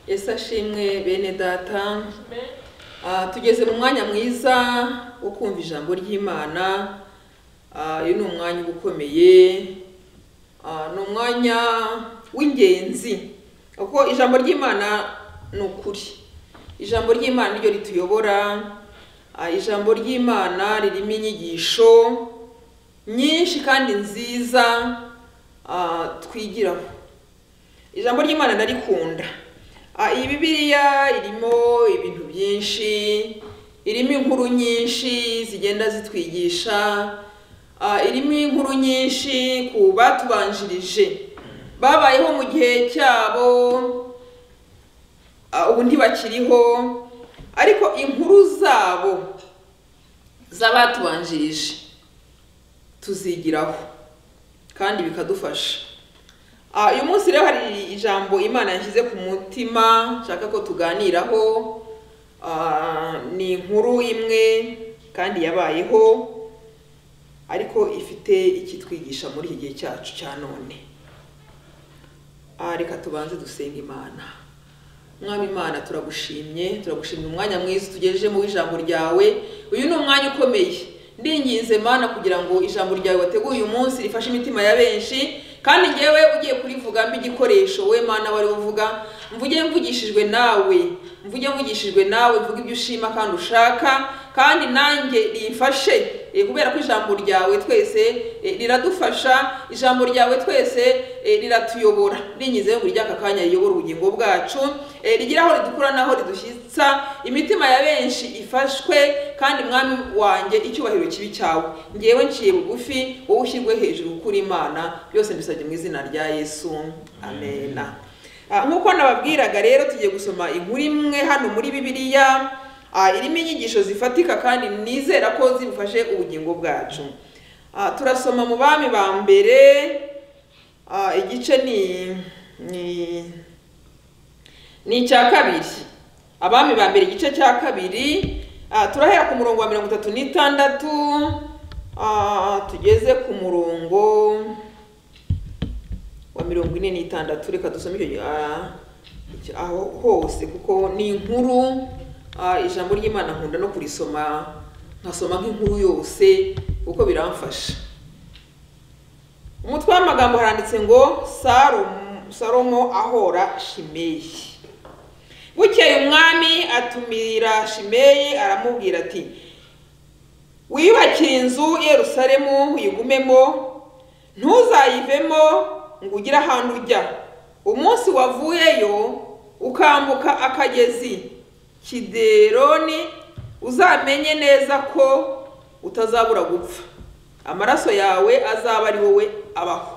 Yesu ashimwe bene data Ah, tugeze mu mwanya mwiza wo kumva ijambo ry'imana Ah, uyu ni umwanya uba ukomeye Ah, ni umwanya w'ingenzi kuko ijambo ry'imana ni ukuri ijambo ry'imana niryo rituyobora Ah, ijambo ry'imana ririmo inyigisho nyinshi kandi nziza ah, twigiraho ijambo ry'imana ndarikunda Ah, iyi bibiliya irimo ibintu byinshi irimo inkuru nyinshi zigenda zitwigisha Ah, irimo inkuru nyinshi ku batubanjirije babayeho mu gihe cyabo ah, ubu ntibakiriho ariko inkuru zabo z'abatubanjirije tuzigiraho kandi bikadufasha Ah, uyu munsi rero hari ijambo imana yashyize ku mutima nshaka ko tuganiraho Ah, ni inkuru imwe kandi yabayeho ariko ifite ikitwigisha muri iki gihe cyacu cya none Ah, reka tubanze dusenga imana mwami imana turagushimye turagushimira umwanya mwiza tugejejemo w'ijambo ryawe uyu ni umwanya ukomeye ndinginze mana kugira ngo ijambo ryawe wateguye uyu munsi rifashe imitima ya benshi kandi ngewe ugiye kurivuga mbe igikoresho we mana wari uvuga mvuge mvugishijwe nawe mvuge mvugishijwe nawe mvuge ibyo ushima kandi ushaka kandi nanjye rimfashe eh, kubera ko ijambo ryawe twese eh, riradufasha ijambo ryawe twese eh, riratuyobora rinyizeho buri ry'aka kanya riyobora ubugingo bwacu eh, rigire aho ridukura n'aho ridushyitsa imitima ya benshi ifashwe kandi mwami wanjye icyubahiro kibi cyawe ngewe nciye bugufi wowe ushyirwe hejuru kuri imana byose mbisabye mu izina rya yesu amena Ah, nk'uko nababwiraga rero tugiye gusoma inkuru imwe hano muri bibiliya ah, irimo inyigisho zifatika kandi nizera ko zibufashe ubugingo bwacu Ah, turasoma mu bami ba mbere ah, igice ni ni ni icya kabiri abami ba mbere igice cya kabiri ah, turahera ku murongo wa mirongo itatu n'itandatu ah, tugeze ku murongo wa mirongo ine n'itandatu reka dusome icyo gi- ah, icyo- aho hose kuko ni inkuru ah, ijambo ry'imana nkunda no kurisoma nkasoma nk'inkuru yose kuko biramfasha umutwe w'amagambo haranditse ngo Salomo- salomo ahora shimeyi bukeye umwami atumira shimeyi aramubwira ati wiyubakire inzu i yerusalemu uyigumemo ntuzayivemo ngo ugire ahantu ujya umunsi wavuyeyo ukambuka akagezi kideroni uzamenye neza ko utazabura gupfa amaraso yawe azaba ari wowe abaho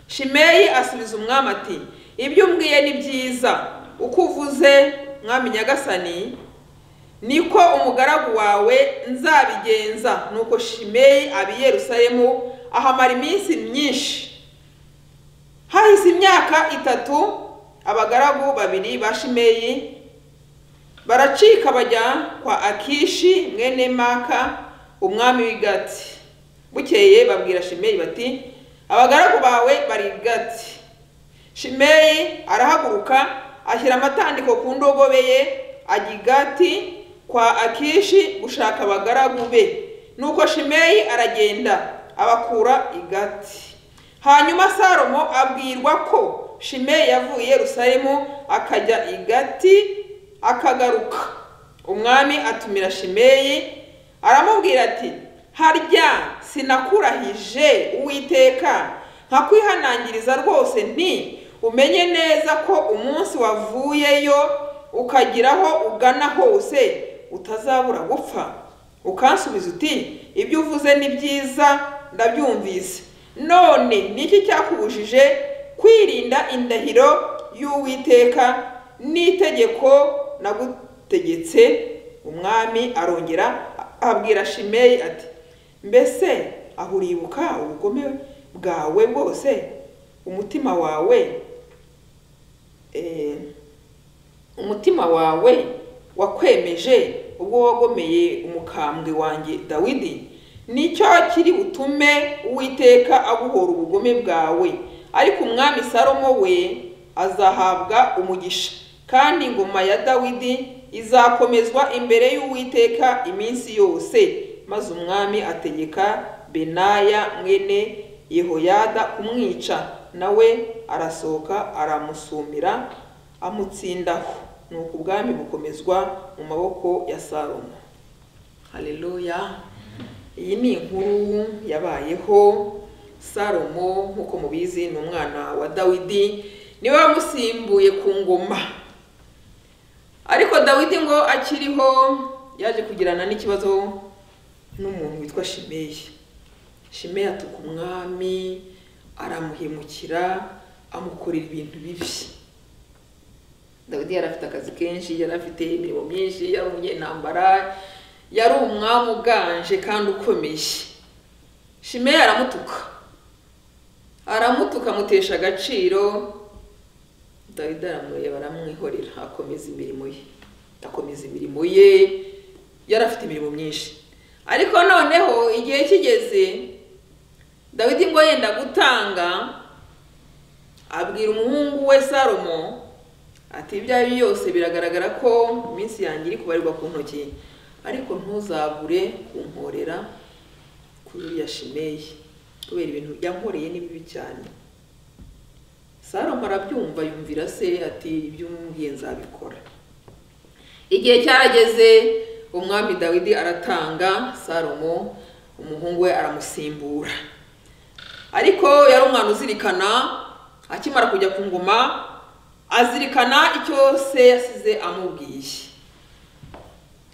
shimeyi asubiza umwami ati ibyo umbwiye ni byiza uko uvuze mwami nyagasani niko umugaragu wawe nzabigenza nuko shimeyi aba i yerusalemu ahamara iminsi myinshi hahise imyaka itatu abagaragu babiri ba shimeyi baracika bajya kwa akishi mwene maka umwami w'i gati bukeye babwira shimeyi bati abagaragu bawe bari i gati shimeyi arahaguruka ashyira amatandiko ku ndogobe ye ajya i gati kwa akishi gushaka abagaragu be nuko shimeyi aragenda abakura i gati hanyuma salomo abwirwa ko shimeyi yavuye i yerusalemu akajya i gati akagaruka umwami atumira shimeyi aramubwira ati harya sinakurahije uwiteka nkakwihanangiriza rwose nti umenye neza ko umunsi wavuyeyo ukagira aho ugana hose utazabura gupfa ukansubiza uti ibyo uvuze ni byiza ndabyumvise none ni iki cyakubujije kwirinda indahiro y'uwiteka n'itegeko nagutegetse umwami arongera abwira shimeyi ati mbese aho uribuka ubugome bwawe bwose umutima wawe eh, umutima wawe wakwemeje ubwo wagomeye umukambwe wanjye dawidi nicyo kiri butume uwiteka aguhora ubugome bwawe ariko umwami salomo we azahabwa umugisha kandi ingoma ya dawidi izakomezwa imbere y'uwiteka iminsi yose maze umwami ategeka benaya mwene yehoyada kumwica nawe arasohoka aramusumira amutsindaho nuko ubwami bukomezwa mu maboko ya salomo haleluya iyi ni inkuru yabayeho salomo nk'uko mubizi ni umwana wa dawidi niwe wamusimbuye ku ngoma ariko dawidi ngo akiriho yaje kugirana n'ikibazo n'umuntu witwa shimeyi shimeyi atuka umwami aramuhemukira amukorera ibintu bibi dawidi yari afite akazi kenshi yari afite imirimo myinshi yari umunyentambara yari umwami uganje kandi ukomeye shimeyi aramutuka aramutuka amutesha agaciro dawidi aramureba aramwihorera akomeza imirimo ye akomeza imirimo ye yari afite imirimo myinshi ariko noneho igihe kigeze dawidi ngo yenda gutanga abwira umuhungu we salomo ati ibyo ari byo byose biragaragara ko iminsi yanjye iri kubarirwa ku ntoki ariko ntuzabure kunkorera kuri uriya shimeyi kubera ibintu yankoreye ni bibi cyane salomo arabyumva yumvira se ati ibyo umbwiye nzabikora igihe cyarageze umwami dawidi aratanga salomo umuhungu we aramusimbura ariko yari umwana uzirikana akimara kujya ku ngoma azirikana icyo se yasize amubwiye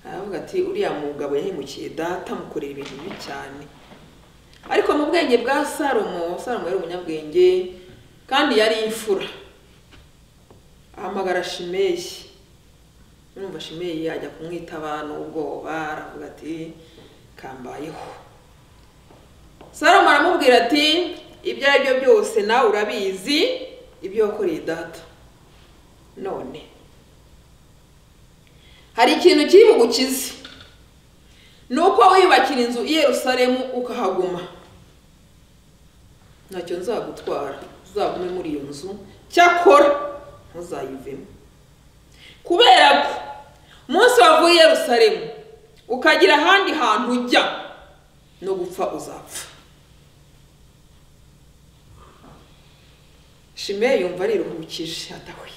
aravuga ati uriya mugabo yahemukiye data amukorera ibintu bibi cyane ariko mu bwenge bwa salomo salomo yari umunyabwenge kandi yari imfura ahamagara shimeyi numva shimeyi ajya kumwitaba n'ubwoba aravuga ati kambayeho salomo aramubwira ati ibyo ari byo byose nawe urabizi ibyo wakoreye data none hari ikintu kiri bugukize ni uko wiyubakira inzu i yerusalemu ukahaguma ntacyo nzagutwara uzagume muri iyo nzu cyakora ntuzayivemo kubera ko umunsi wavuye i yerusalemu ukagira ahandi hantu ujya no gupfa uzapfa shimeyi yumva ariruhukije atahuye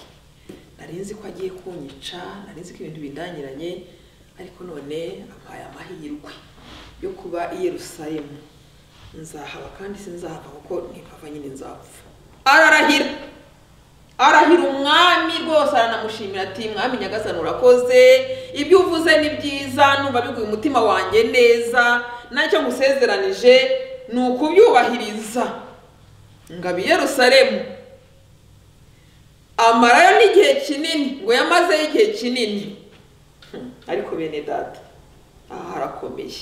nari nzi ko agiye kunyica nari nzi ko ibintu bindangiranye ariko none ampaye amahirwe yo kuba i yerusalemu nzahaba kandi sinzahava kuko ntipapa nyine nzapfa ararahira arahira umwami rwose aranamushimira ati mwami nyagasani urakoze ibyo uvuze ni byiza numva biguye umutima wanjye neza nacyo ngusezeranije ni ukubyubahiriza ngo abi yerusalemu amarayo n'igihe kinini ngo yamazeyo igihe kinini ariko bene data aha harakomeye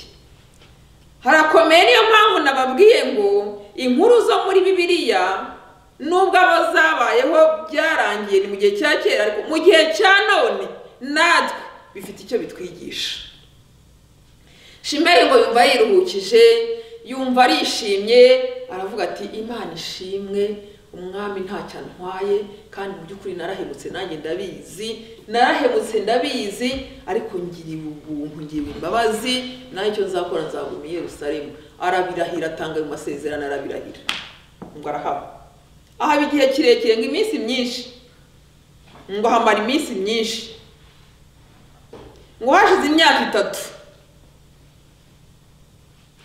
harakomeye niyo mpamvu nababwiye ngo inkuru zo muri bibiliya nubwo aba zabayeho byarangiye ni mu gihe cya kera ariko mu gihe cya none natwe bifite icyo bitwigisha shimeyi ngo yumva yiruhukije yumva arishimye aravuga ati imana ishimwe umwami ntacyo antwaye kandi mu by'ukuri narahemutse nanjye ndabizi narahemutse ndabizi ariko ngiriwe ubuntu ngiriwe imbabazi nawe icyo nzakora nzaguma i yerusalemu arabirahira atanga ayo masezerano arabirahira ngo arahaba ahaba igihe kirekire ngo iminsi myinshi ngo hamara iminsi myinshi ngo hashize imyaka itatu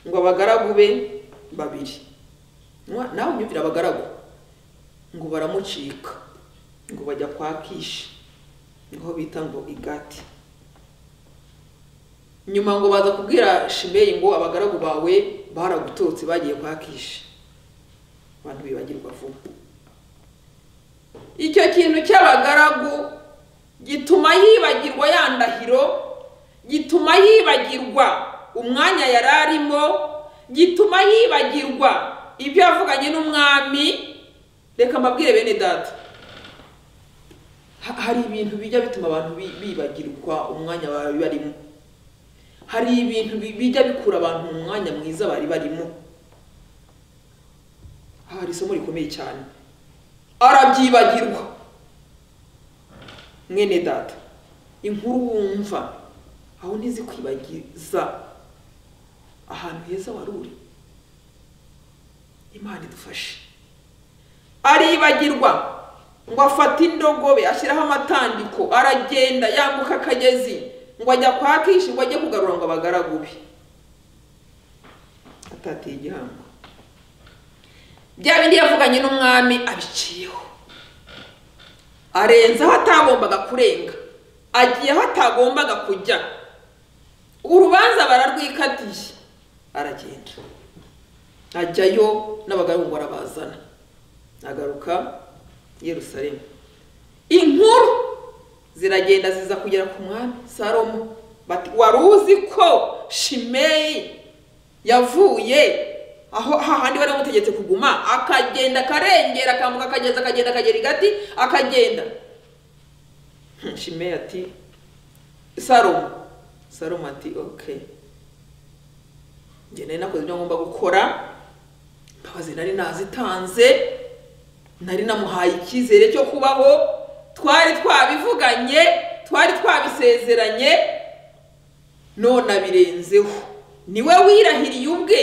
ngo abagaragu be babiri nawe unyumvira abagaragu ngo baramucika ngo bajya kwa kishi niho bita ngo igati nyuma ngo baza kubwira shimeyi ngo abagaragu bawe baragutotse bagiye kwa kishi abantu bibagirwa vuba icyo kintu cy'abagaragu gituma yibagirwa ya ndahiro gituma yibagirwa umwanya yari arimo gituma yibagirwa ibyo yavuganye n'umwami reka mbabwire bene data hari ibintu bijya bituma abantu bibagirwa umwanya bari barimo hari ibintu bijya bikura abantu mu mwanya mwiza bari barimo hari isomo rikomeye cyane arabyibagirwa mwene data inkuru wumva aho ntizikwibagiza ahantu heza wari uri imana idufashe aribagirwa ngo afate indogobe ashyiraho amatandiko aragenda yambuka akagezi ngo ajya kwa kishi ngo ajye kugarura ngo abagaragube atatiye igihango bya bindi yavuganye n'umwami abiciyeho arenze aho atagombaga kurenga agiye aho atagombaga kujya urubanza bararwikatiye aragenda ajyayo n'abagaragu barabazana agaruka Yerusalemu inkuru ziragenda ziza kugera ku mwami salomo bati wari uzi ko shimeyi yavuye aho hahandi bari bamutegetse kuguma akagenda akarengera akambuka akagenda akagenda akagera i gati akagenda Hmm, shimeyi ati salomo salomo ati ok njye nari nakoze ibyo ngomba gukora imbabazi nari nazitanze nari namuhaye icyizere cyo kubaho twari twabivuganye twari twabisezeranye none abirenzeho niwe wirahiriye ubwe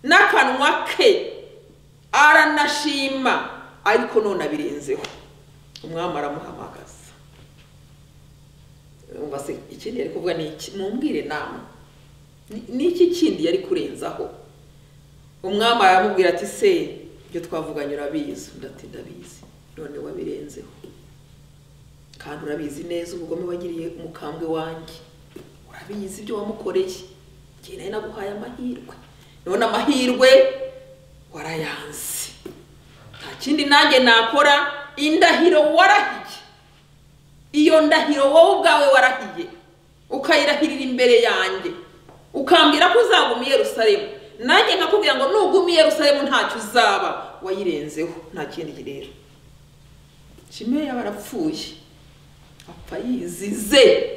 n'akanwa ke aranashima ariko none abirenzeho umwami aramuhamagaza umva se ikindi yari kuvuga ni iki mumbwire nama Ni- ni iki kindi yari kurenzaho umwami aramubwira ati se ibyo twavuganye urabizi undi ati ndabizi none wabirenzeho kandi urabizi neza ubugome wagiriye umukambwe wanjye urabizi ibyo wamukoreye njye nayo naguhaye amahirwe none amahirwe warayanze nta kindi nanjye nakora indahiro warahiye iyo ndahiro wowe ubwawe warahiye ukayirahirira imbere yanjye ukambwira ko uzaguma i yerusalemu nanjye nkakubwira ngo nuguma i yerusalemu ntacyo uzaba wayirenzeho nta kindi rero shime yaba arapfuye apfa yizize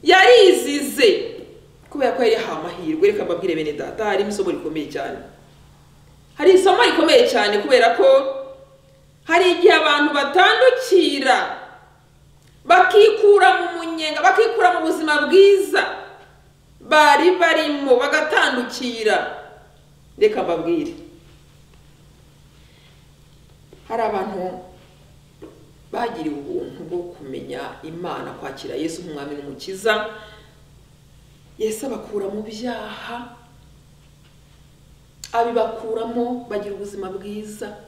yarizize kubera ko yari yahawe amahirwe reka mbabwire bene data harimo isomo rikomeye cyane hari isomo rikomeye cyane kubera ko hari igihe abantu batandukira bakikura mu munyenga bakikura mu buzima bwiza bari barimo bagatandukira reka mbabwire hari abantu bagiriwe ubuntu bwo kumenya imana kwakira yesu nk'umwami n'umukiza yesu abakura mu byaha abibakuramo bagira ubuzima bwiza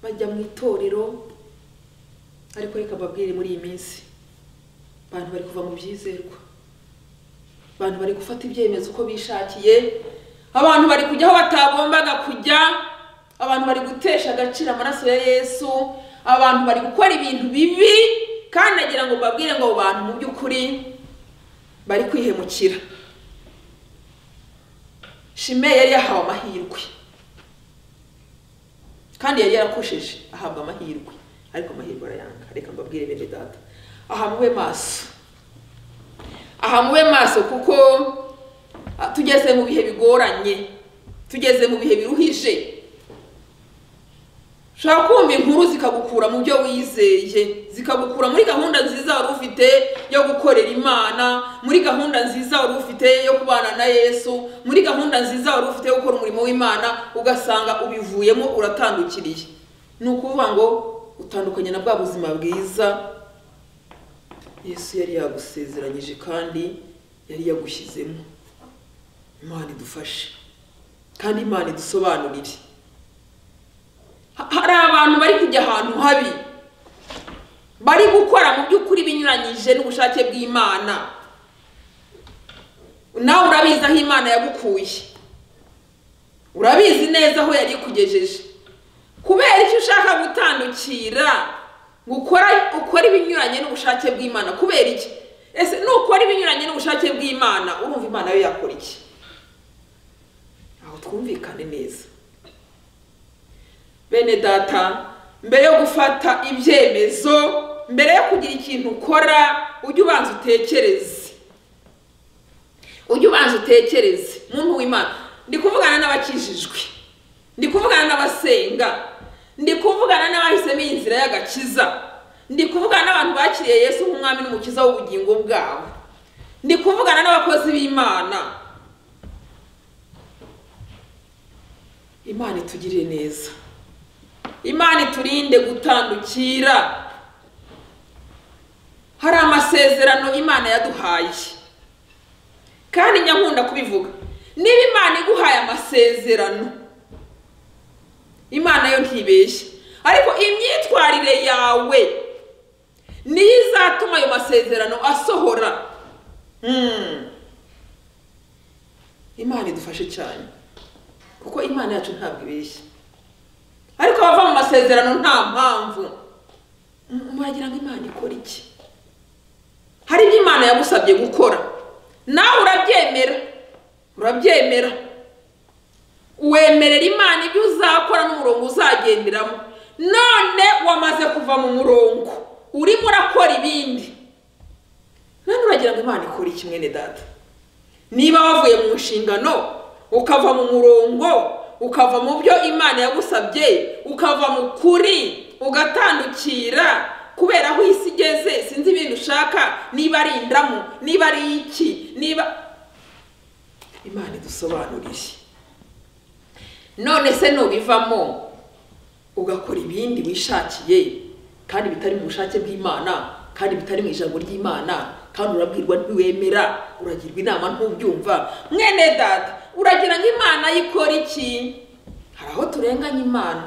bajya mu itorero ariko reka mbabwire muri iyi minsi abantu bari kuva mu byizerwa abantu bari gufata ibyemezo uko bishakiye abantu bari kujya aho batagombaga kujya abantu bari gutesha agaciro amaraso ya yesu abantu bari gukora ibintu bibi kandi nagira ngo mbabwire ngo abo bantu mu by'ukuri bari kwihemukira shime yari yahawe amahirwe kandi yari yarakosheje ahabwa amahirwe ariko amahirwe arayanga reka mbabwire bene data aha mube maso aha mube maso kuko ah, tugeze mu bihe bigoranye tugeze mu bihe biruhije ushobora kumva inkuru zikagukura mu byo wizeye zikagukura muri gahunda nziza wari ufite yo gukorera imana muri gahunda nziza wari ufite yo kubana na yesu muri gahunda nziza wari ufite yo gukora umurimo w'imana ugasanga ubivuyemo uratandukiriye ni ukuvuga ngo utandukanye na bwa buzima bwiza yesu yari yagusezeranyije kandi yari yagushyizemo imana idufashe kandi imana idusobanurire Ha- hari abantu bari kujya ahantu habi bari gukora mu by'ukuri binyuranyije n'ubushake bw'imana nawe urabizi aho imana yagukuye urabizi neza aho yari ikugejeje kubera icyo ushaka gutandukira ngo ukora ukora ibinyuranye n'ubushake bw'imana kubera iki ese nukora ibinyuranye n'ubushake bw'imana urumva imana yo yakora iki aho twumvikane neza bene data mbere yo gufata ibyemezo mbere yo kugira ikintu ukora ujye ubanza utekereze ujye ubanza utekereze muntu w'imana ndi kuvugana n'abakijijwe ndi kuvugana n'abasenga ndi kuvugana n'abahisemo iyi nzira y'agakiza ndi kuvugana n'abantu bakiriye yesu nk'umwami n'umukiza w'ubugingo bwabo ndi kuvugana n'abakozi b'imana imana itugirire neza imana iturinde gutandukira hari amasezerano imana yaduhaye kandi nyankunda kubivuga niba imana iguhaye amasezerano imana yo ntibeshye ariko imyitwarire yawe niyo izatuma ayo masezerano asohora Hmm. imana idufashe cyane kuko imana yacu ntabwo ibeshya ariko abava mu masezerano nta mpamvu Mm, muragira ngo imana ikora iki hari ibyo imana yagusabye gukora nawe urabyemera urabyemera wemerera imana ibyo uzakora n'umurongo uzagenderamo none wamaze kuva mu murongo urimo urakora ibindi none uragira ngo imana ikore iki mwene data niba wavuye mu nshingano ukava mu murongo ukava mu byo imana yagusabye ukava mu kuri ugatandukira kubera aho isi igeze sinzi ibintu ushaka niba ari indamu niba ari iki niba imana idusobanuriye none se nubivamo ugakora ibindi wishakiye kandi bitari mu bushake bw'imana kandi bitari mu ijambo ry'imana kandi urabwirwa ntiwemera uragirwa inama ntubyumva mwene data uragira ngo imana yikora iki hari aho turenganya imana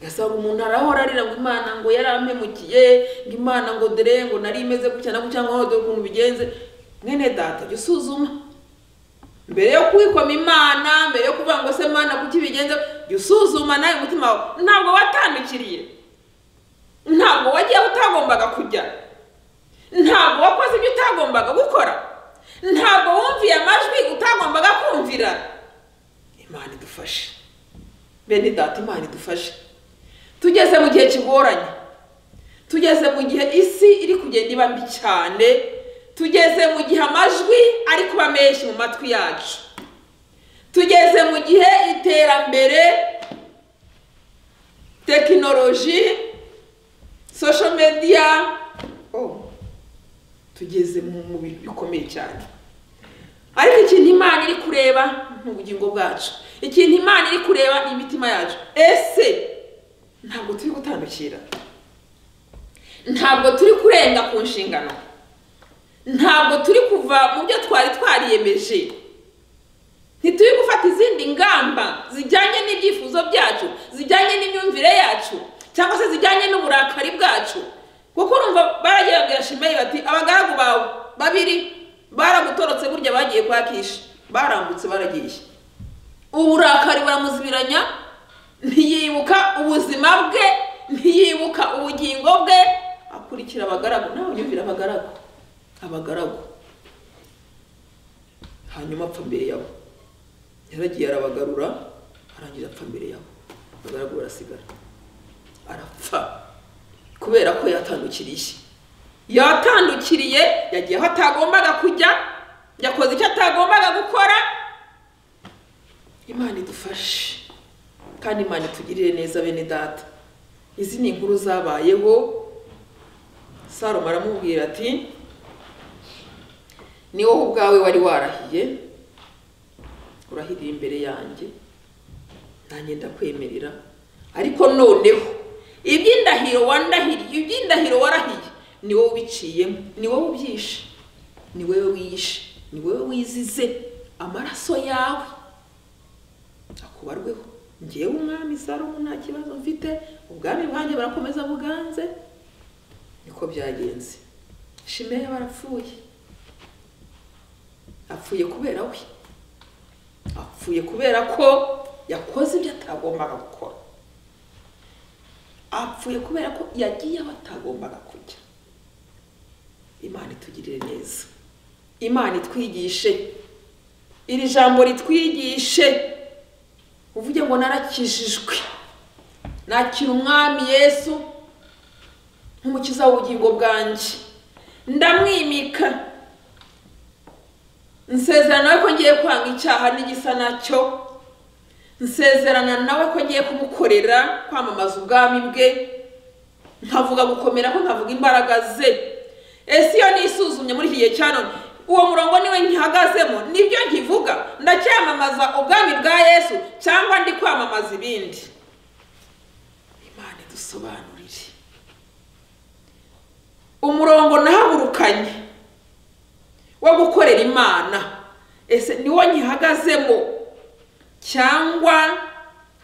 ugasanga umuntu arahora arira ngo imana ngo yarampemukiye ngo imana ngo dore ngo nari imeze gutya na gutya ngo dore ukuntu bigenze mwene data jya usuzuma mbere yo kwikoma imana mbere yo kuvuga ngo se mana kuki bigenze jya usuzuma nawe umutima wawe ntabwo watandukiriye ntabwo wagiye aho utagombaga kujya ntabwo wakoze ibyo utagombaga gukora ntabwo wumviye amajwi utagombaga kumvira imana idufashe bene data imana idufashe tugeze mu gihe kigoranye tugeze mu gihe isi iri kugenda iba mbi cyane tugeze mu gihe amajwi ari kuba menshi mu matwi yacu tugeze mu gihe iterambere tekinoloji social media oh, tugeze mu mu bintu bikomeye cyane ariko ikintu imana iri kureba ni ubugingo bwacu ikintu imana iri kureba ni imitima yacu ese ntabwo turi gutandukira ntabwo turi kurenga ku nshingano ntabwo turi kuva mu byo twari twariyemeje ntituri gufata izindi ngamba zijyanye n'ibyifuzo byacu zijyanye n'imyumvire yacu cyangwa se zijyanye n'uburakari bwacu kuko urumva baragerageje shimeyi bati abagaragu bawe babiri baragutorotse burya bagiye kwakisha barambutse baragiye uburakari buramuzibiranya ntiyibuka ubuzima bwe ntiyibuka ubugingo bwe akurikira abagaragu nawe unyumvira abagaragu abagaragu hanyuma apfa mbere yabo yaragiye arabagarura arangiza apfa mbere yabo abagaragu barasigara arapfa kubera ko yatandukiriye yatandukiriye yagiye aho atagombaga kujya yakoze icyo atagombaga gukora imana idufashe kandi imana itugirire neza bene data izi ni inkuru zabayeho salomo aramubwira ati ni wowe ubwawe wari warahiye urahiriye imbere yanjye nanjye ndakwemerera ariko noneho iby'indahiro wandahiriye iby'indahiro warahiye ni wowe ubiciyemo ni wowe ubyishe ni wowe wiyishe ni wowe wizize amaraso yawe akubarweho ngewe umwami salomo nta kibazo mfite ubwami bwanjye barakomeza buganze niko byagenze shimeya barapfuye apfuye kubera we apfuye kubera ko yakoze ibyo atagombaga gukora apfuye kubera ko yagiye aho atagombaga kujya imana itugirire neza imana itwigishe iri jambo ritwigishe uvuge ngo narakijijwe nakira umwami yesu nk'umukiza w'ubugingo bwanjye ndamwimika nsezerana nawe ko ngiye kwanga icyaha n'igisa nacyo nsezerana nawe ko ngiye kumukorera kwamamaza ubwami bwe nkavuga gukomera ko nkavuga imbaraga ze ese iyo nisuzumye muri iki gihe cya none uwo murongo niwe nkihagazemo nibyo nkivuga ndacyamamaza ubwami bwa yesu cyangwa ndi kwamamaza ibindi imana idusobanurire umurongo nahagurukanye wo gukorera imana ese niwo nkihagazemo cyangwa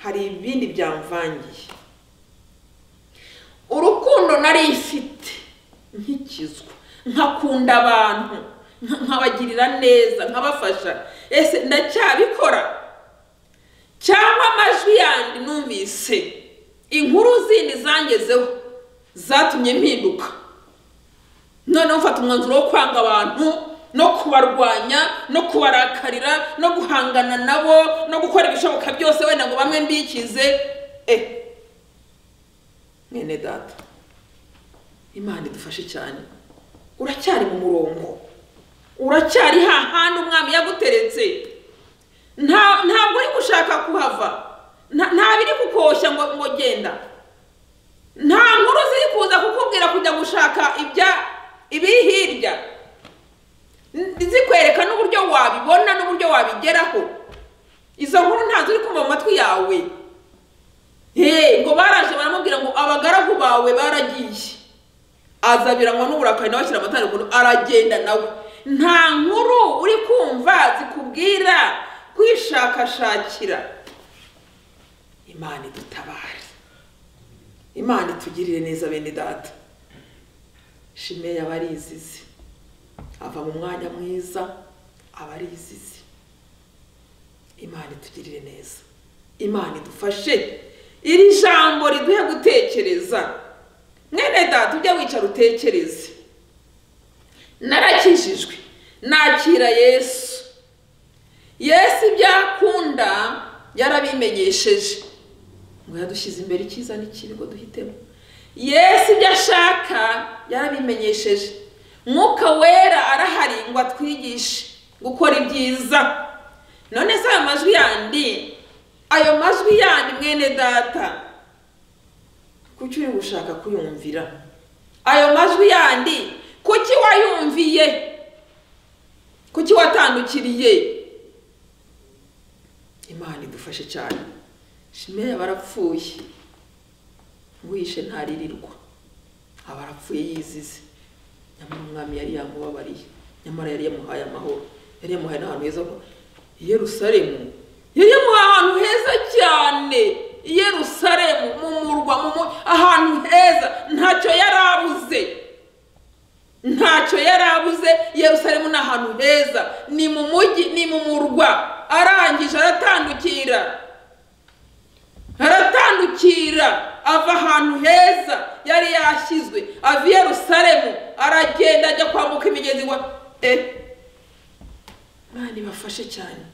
hari ibindi byamvangiye urukundo nari ifite nkikizwa nkakunda abantu nka- nkabagirira neza nkabafasha ese ndacyabikora cyangwa amajwi yandi numvise inkuru zindi zangezeho zatumye mpinduka noneho mfata umwanzuro wo kwanga abantu no kubarwanya no kubarakarira no guhangana nabo no gukora ibishoboka byose wenda ngo bamwe mbikize eh mwene data imana idufashe cyane uracyari mu murongo uracyari hahandi umwami yaguteretse nta- ntabwo uri gushaka kuhava nta nta biri kukoshya ngo ngo genda nta nkuru ziri kuza kukubwira kujya gushaka ibya ibiri hirya N- zikwereka n'uburyo wabibona n'uburyo wabigeraho izo nkuru ntazo uri kumva mu matwi yawe Hey, ngo baraje baramubwira ngo abagaragu bawe baragiye aza biranywa n'uburakari nawe ashyira amatara ukuntu aragenda nawe nta nkuru uri kumva zikubwira kwishakashakira imana idutabare imana itugirire neza bene data shimeya aba ari izizi ava mu mwanya mwiza aba ari izizi imana itugirire neza imana idufashe iri jambo riduhe gutekereza mwene data ujya wicara utekereze narakijijwe nakira yesu yesu ibyo akunda yarabimenyesheje ngo yadushyize imbere icyiza n'ikibi ngo duhitemo yesu ibyo ashaka yarabimenyesheje mwuka wera arahari ngo atwigishe gukora ibyiza none se ayo majwi yandi ayo majwi yandi mwene data kuki uri gushaka kuyumvira ayo majwi yandi kuki wayumviye kuki watandukiriye imana idufashe cyane shimeya barapfuye wishe ntaririrwa abarapfuye yizize nyamara umwami yari yamubabariye nyamara yari yamuhaye amahoro yari yamuhaye n'ahantu heza ho i yerusalemu yari yamuhaye ahantu heza cyane i yerusalemu mu murwa mu mu- ahantu heza ntacyo yari abuze ntacyo yari abuze yerusalemu ni ahantu heza ni mu mujyi ni mu murwa arangije aratandukira aratandukira ava ahantu heza yari yashyizwe ava i yerusalemu aragenda ajya kwambuka imigezi wa e imana ibafashe cyane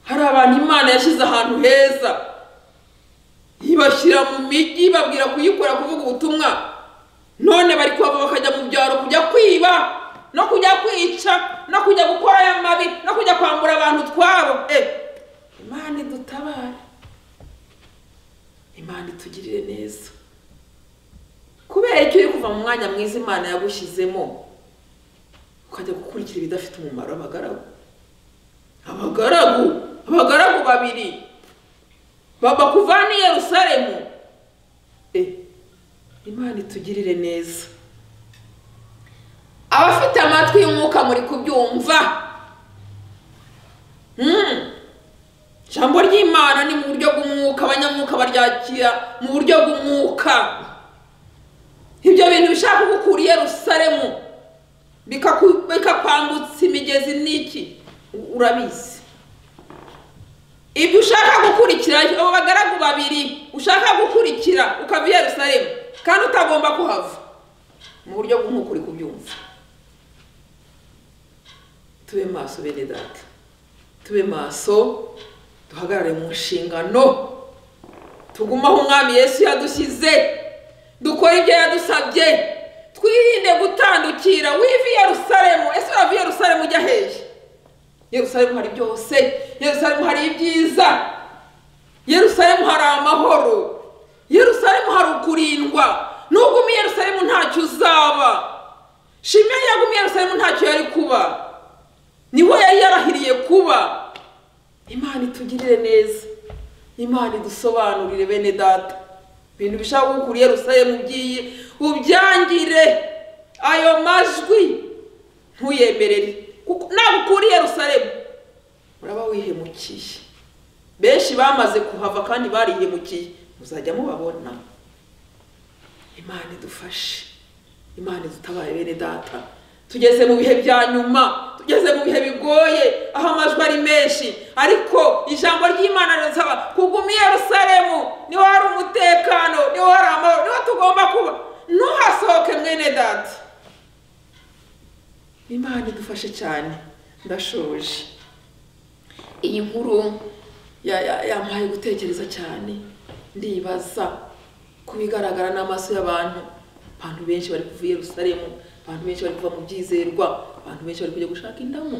hari abantu imana yashyize ahantu heza ibashyira mu mijyi ibabwira kuyikora kuvuga ubutumwa none bari kuhava bakajya mu byaro kujya kwiba no kujya kwica no kujya gukora aya mabi no kujya kwambura abantu utwabo e imana idutabare imana itugirire neza kubera icyo uri kuva mu mwanya mwiza imana yagushyizemo ukajya gukurikira ibidafite umumaro abagaragu abagaragu abagaragu babiri baba kuvana i yerusalemu Eh, imana itugirire neza abafite amatwi y'umwuka muri kubyumva Mm. ijambo ry'imana ni mu buryo bw'umwuka abanyamwuka baryakira mu buryo bw'umwuka ibyo bintu bishaka kugukura i yerusalemu bikaku- bikakwambutsa imigezi n'iki urabizi ibyo ushaka gukurikira abo bagaragu babiri ushaka gukurikira ukava i yerusalemu kandi utagomba kuhava mu buryo bw'umwuka uri kubyumva tube maso bene data tube maso duhagarare mu nshingano tugume aho umwami yesu yadushyize dukore ibyo yadusabye twirinde gutandukira wiva i yerusalemu ese urava i yerusalemu ujya hehe yerusalemu hari byose yerusalemu hari ibyiza yerusalemu hari amahoro yerusalemu hari ukurindwa nubwo umwe Yerusalemu ntacyo uzaba shimwe yagumye Yerusalemu ntacyo yari kuba niho yari yarahiriye kuba imana itugirire neza imana idusobanurire bene data ibintu bishaka gukura Yerusalemu ugiye ubyangire ayo majwi ntuyemerere kuko ntabwo Yerusalemu uraba wihemukiye benshi bamaze kuhava kandi barihemukiye muzajya mubabona imana idufashe imana idutabaye bene data tugeze mu bihe bya nyuma tugeze mu bihe bigoye aho amajwi ari menshi ariko ijambo ry'imana rirasaba kuguma i Yerusalemu niho hari umutekano niho hari amahoro niho tugomba kuba ntuhasohoke mwene data imana idufashe cyane ndashoje iyi nkuru ya- ya- yampaye gutekereza cyane ndibaza ku bigaragara n'amaso y'abantu abantu benshi bari kuva i Yerusalemu abantu benshi bari kuva mu byizerwa abantu benshi bari kujya gushaka indamu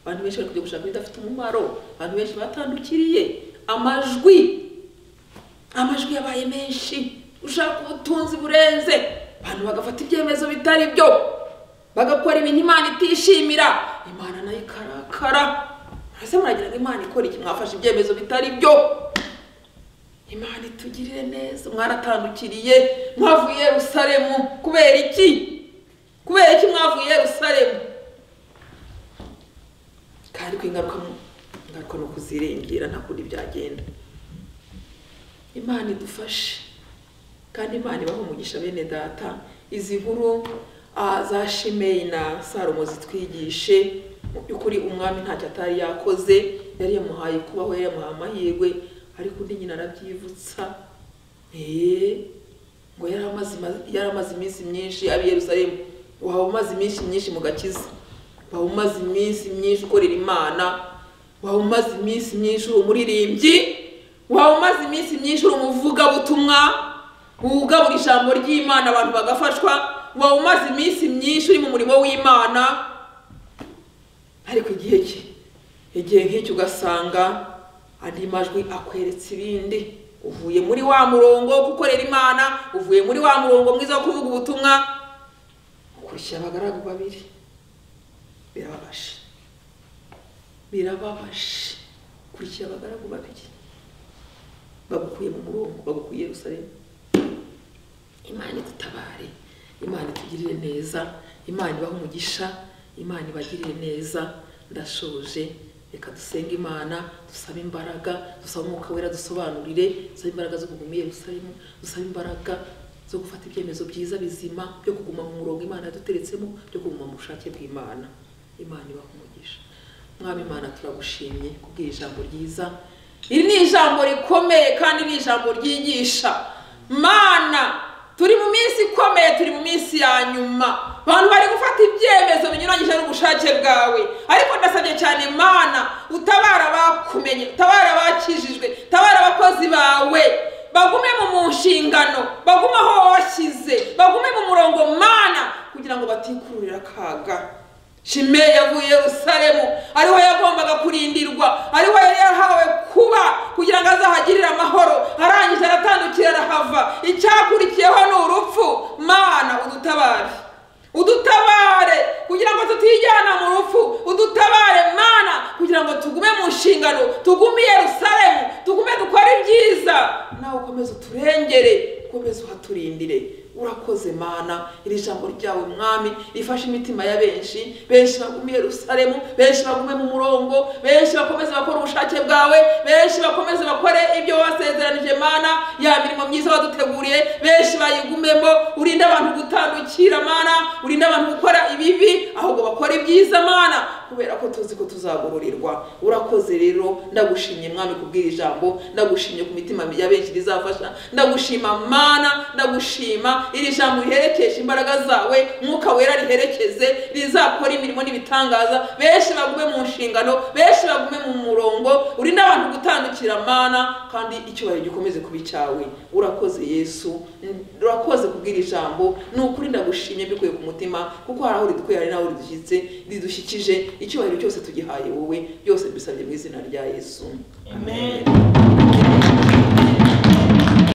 abantu benshi bari kujya gushaka ibidafite umumaro abantu benshi batandukiriye amajwi amajwi yabaye menshi ushaka ubutunzi burenze abantu bagafata ibyemezo bitari byo bagakora ibintu imana itishimira imana nayo ikarakara murase muragira ngo imana ikora iki mwafashe ibyemezo bitari byo imana itugirire neza mwaratandukiriye mwavuye i Yerusalemu kubera iki kubera iki mwavuye i Yerusalemu kandi ko ingaruka mu- ingaruka ni ukuziringira nta kundi byagenda imana idufashe kandi imana ibaho umugisha bene data izi nkuru ah, za shimeyi na salomo zitwigishe mu by'ukuri umwami ntacyo atari yakoze yari yamuhaye kubaho yari yamuhaye amahirwe ariko undi nyina arabyivutsa eee ngo yari amaze ima- yari amaze iminsi myinshi abi Yerusalemu waba umaze iminsi myinshi mu gakiza waba umaze iminsi myinshi ukorera imana waba umaze iminsi myinshi uri umuririmbyi waba umaze iminsi myinshi uri umuvugabutumwa ugabura ijambo ry'imana abantu bagafashwa waba umaze iminsi myinshi uri mu murimo w'imana ariko igihe ki igihe nk'icyo ugasanga andi majwi akweretse ibindi uvuye muri wa murongo wo gukorera imana uvuye muri wa murongo mwiza wo kuvuga ubutumwa ukurikira abagaragu babiri birababaje birababaje ukurikira abagaragu babiri bagukuye mu murongo bagukuye i Yerusalemu imana idutabare imana itugirire neza imana ibahe umugisha imana ibagirire neza ndashoje reka dusenge imana dusabe imbaraga dusabe umwuka wera dusobanurire dusabe imbaraga zo kuguma i Yerusalemu dusabe imbaraga zo gufata ibyemezo byiza bizima byo kuguma mu murongo imana yaduteretsemo byo kuguma mu bushake bw'imana imana ibahe umugisha mwami imana turagushimye kubwira ijambo ryiza iri ni ijambo rikomeye kandi ni ijambo ryigisha mana turi mu minsi ikomeye turi mu minsi ya nyuma abantu bari gufata ibyemezo binyuranyije n'ubushake bwawe ariko ndasabye cyane mana utabara abakumenye utabara abakijijwe utabara abakozi bawe bagume mu mu nshingano bagume aho washyize bagume mu murongo mana kugira ngo batikururira akaga shimeyi yavuye i Yerusalemu ariho yagombaga kurindirwa ariho yari yarahawe kuba kugira ngo azahagirire amahoro arangije aratandukira arahava icyakurikiyeho ni urupfu mana udutabare udutabare kugira ngo tutijyana mu rupfu udutabare mana kugira ngo tugume mu nshingano tugume i Yerusalemu tugume dukore ibyiza nawe ukomeze uturengere ukomeze uhaturindire urakoze mana iri jambo ryawe mwami rifashe imitima ya benshi benshi bagume i Yerusalemu benshi bagume mu murongo benshi bakomeze bakore ubushake bwawe benshi bakomeze bakore ibyo wasezeranije mana ya mirimo myiza waduteguriye benshi bayigumemo urinde abantu gutandukira mana urinde abantu gukora ibibi ahubwo bakora ibyiza mana kubera ko tuzi ko tuzagororerwa urakoze rero ndagushimye mwami kubwira ijambo ndagushimye ku mitima ya benshi rizafasha ndagushima mana ndagushima iri jambo riherekeshe imbaraga zawe mwuka wera riherekeze rizakora imirimo n'ibitangaza benshi bagume mu nshingano benshi bagume mu murongo urinde abantu gutandukira mana kandi icyubahiro gikomeze kuba icyawe urakoze yesu urakoze kubwira ijambo ni ukuri ndagushimye mbikuye ku mutima kuko hari aho ridukuye hari n'aho ridushyitse ridushyikije icyubahiro cyose tugihaye wowe byose mbisabye mu izina rya yesu amen